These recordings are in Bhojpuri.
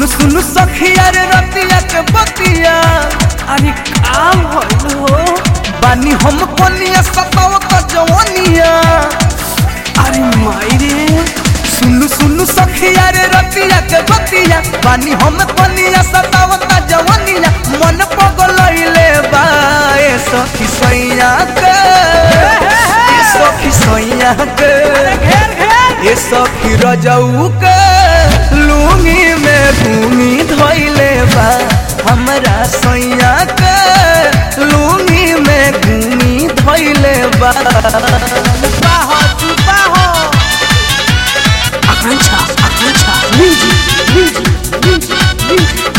सुन सुन सखिया रे रतिया के बतिया अरे काम भइल हो बानी हम कोनिया सताव त जवानिया अरे माई रे सुन सुन सखिया रे रतिया के बतिया बानी हम कोनिया सताव त जवानिया मन पगलइले बा ए सखी सैया के ए सखी सैया के घेर घेर ए सखी रजऊ के लूंगी में घूमी धोइले बा हमरा सैया के लूंगी में घूमी धोइले बा बाहो तू बाहो Akanksha Akanksha music music music music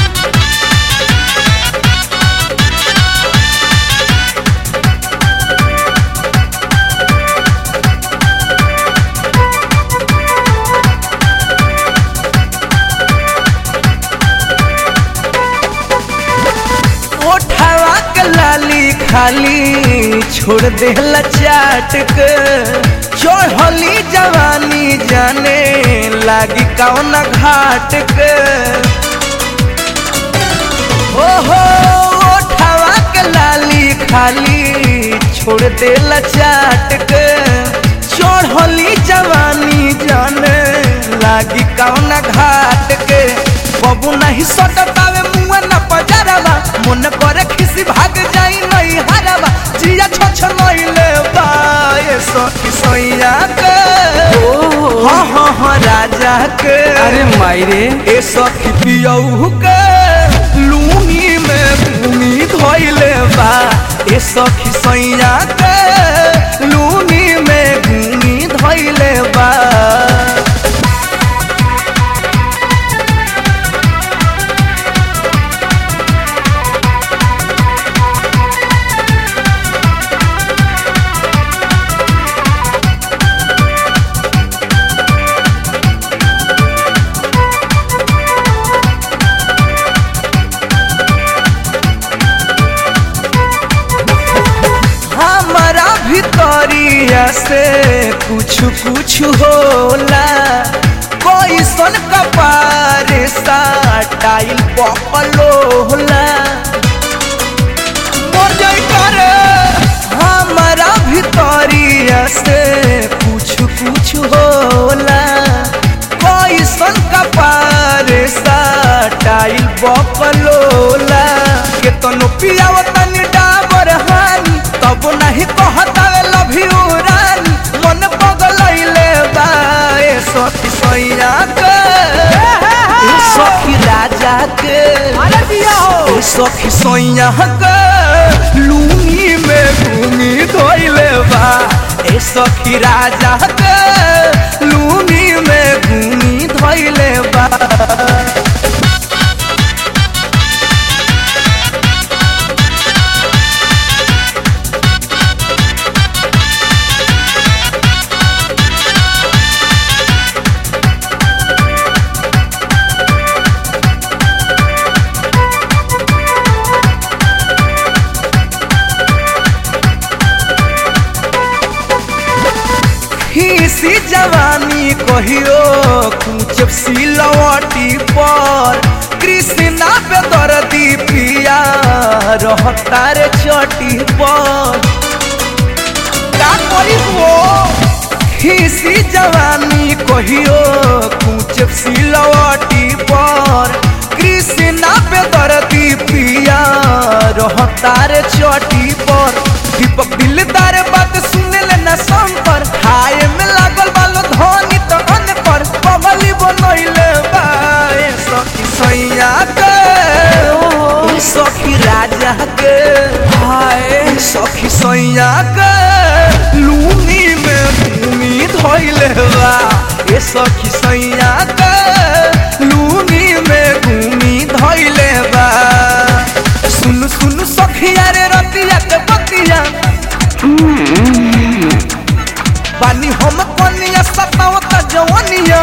ओठवा के लाली खाली छोड़ देला चाट के चढ़ली जवानी जाने लागी कौन घाट के ओहो ओठवा के लाली खाली छोड़ देला चाट के चढ़ली जवानी जाने लागी कौन घाट के बबू नहीं सटतावे मुआ न पजरवा मन करे खिसी भाग जाई नहीं हरवा जिया छछ नइले बा ए सखी सैया के हाँ हाँ हाँ राजा के अरे माई रे ए सखी पियऊ के लूंगी में भूमि धोइले बा ए सखी सैया के लूंगी में भूमि धोइले बा हमारा भितरिया से कुछ कुछ होला कोई सन कपार सा टाइल पपलो होला मर जाई करे हमारा भितरिया से कुछ कुछ होला कोई सन कपार सा टाइल बपलोला के तनो पियावतन डाबर हानी तब नहीं कहतावे लव यू रानी मन पगलइले बा ए सखी सैया के ए सखी राजा के अरे दिया हो ए सखी सैया के लूंगी में घूमी धोइले बा ए सखी राजा के लूंगी में घूमी धोइले बा खीसी जवानी कहियो कुछ सिलवटी पर कृष्णा पे दर्दी पिया रहता रे चटी पर का करी वो खीसी जवानी कहियो कुछ सिलवटी पर कृष्णा पे दर्दी पिया रहता रे चटी पर दीपक दिलदार बात सुने ले न संपर हाय में लागल बालो धनी तो अन पर पगली बनइले बा ए सखी सैया के ए सखी राजा के हाय ए सखी सैया के लूनी में भूमि धोइले बा ए सखी सैया के लूनी में भूमि धोइले बा सुन सुन सखिया रे रतिया के बतिया बानी हम कनिया सताव त जवानिया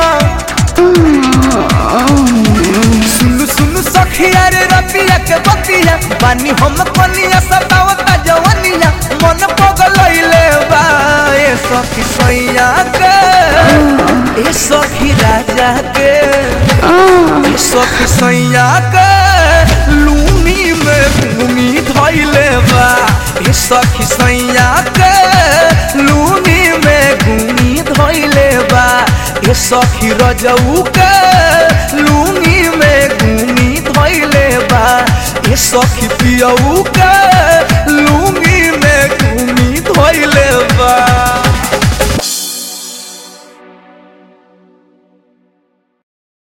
सुन सुन सखिया रे रतिया के बतिया बानी हम कनिया सताव त जवानिया मन पगलइले बा ए सखी सैया के ए सखी राजा के ए सखी सैया के लूनी में घूमी धैले बा ए सखी सैया के लूनी में घूमी धैले बा ए सखी रजऊ के लूनी में घूमी धैले बा ए सखी पियऊ के लूनी में घूमी धैले बा